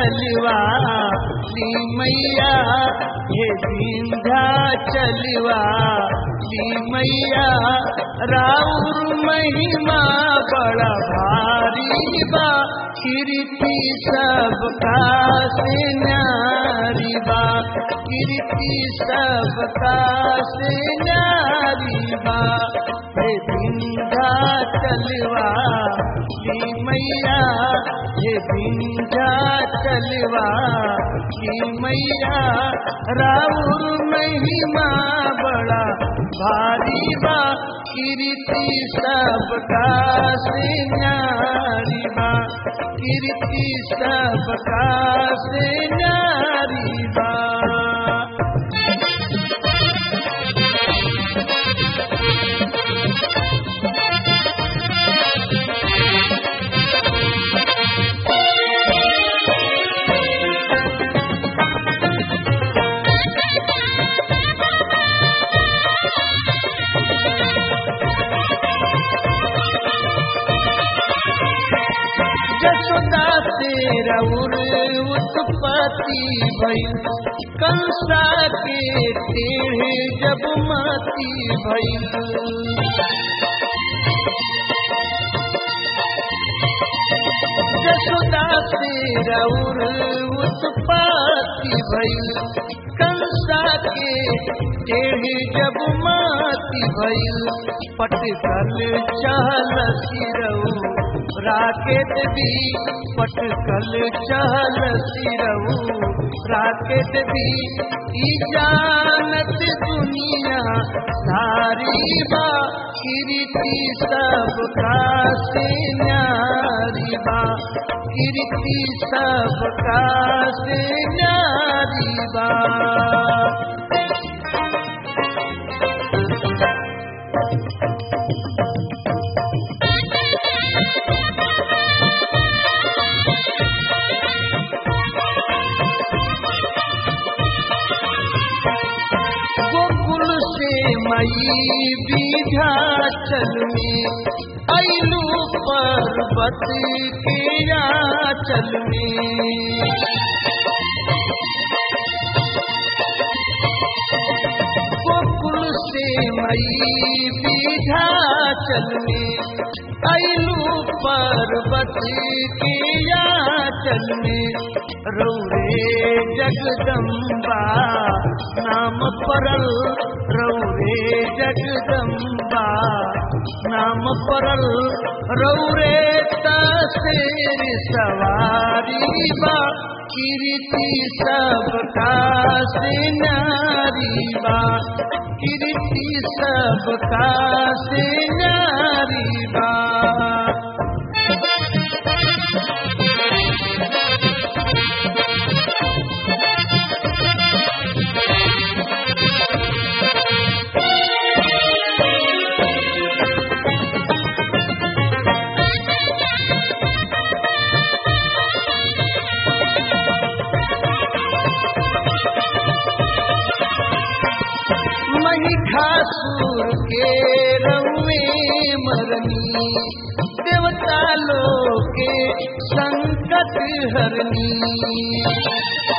चलवा ली मैया हे विंध्या चलवा ली मैया राउर महिमा बड़ा भारी बा कीर्ति सबका से न्यारी बा कीर्ति सबका से न्यारी बा हे विंध्या चलवा ली मैया हे विंध्या चलवा ली मैया राउर महिमा बड़ा भारी बा कीर्ति सबका से न्यारी बा कीर्ति सबका से न्यारी बा जसोदा से रउर उत्पत्ति भइल कंसा के टेढ़े जब माती भइल जसोदा से रउर उत्पत्ति भइल कंसा के टेढ़े जब माती भइल पटकल चहल सिरऊ राकेट भी पटकल चहल सिरऊ राकेट भी ई जानत दुनिया सारी बा कीर्ति सबका से न्यारी बा कीर्ति सबका से न्यारी बा गोकुल से मई विध्याचल में ऐलू पर्वत के आचल में गोकुल से मई विध्याचल में ऐलू पर्वत के आचल में रौरे जगदम्बा नाम परल रौरे जगदम्बा नाम परल रौरे तेर सवारी बा कीर्ति सबका से नारी बा कीर्ति सबका से नारी बा महिषासुर के रउए मरनी देवता लोग के संकट हरनी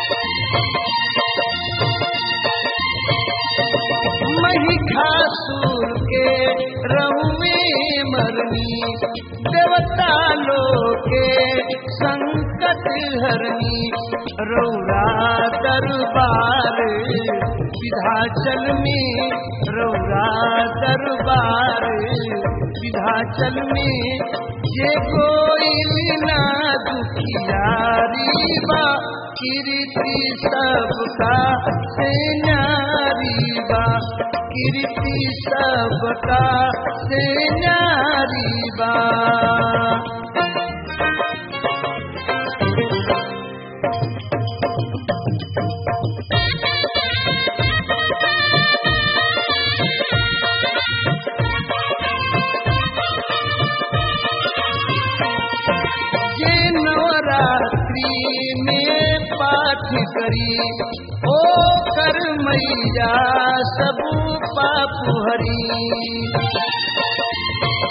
महिषासुर के रउए मरनी देवता लोग के संकट हरनी रौरा दरबार विधाचल में रौरा दरबार विधाचल में जे कोई ना दुखियारी बा कीर्ति सबका से नारी बा कीर्ति सबका से नारी बा जे नवरात्रि में पाठ करी ओ कर मैया सब पाप हरी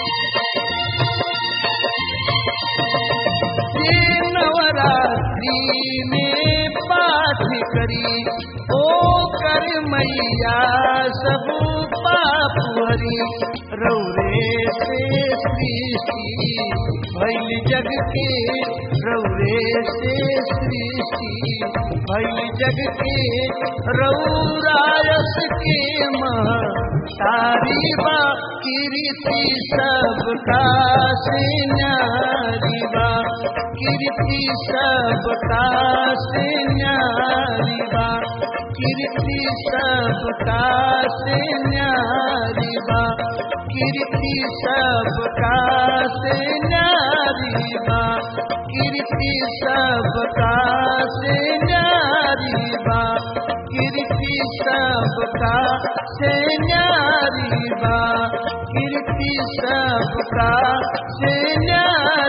जे नवरात्रि में पाठ करी ओ कर मैया सब पाप हरी रौरे से सृष्टि भैल जग के रौरे से सृष्टि भैल जग के रौरायस के मह तारी बा कीर्ति सबका से न्यारी बा कीर्ति सबका से न्यारी बा कीर्ति सबका से न्यारी बा कीर्ति सबका से न्यारी बा कीर्ति सबका से न्यारी बा कीर्ति सबका से न्यारी बा कीर्ति सबका से न्यारी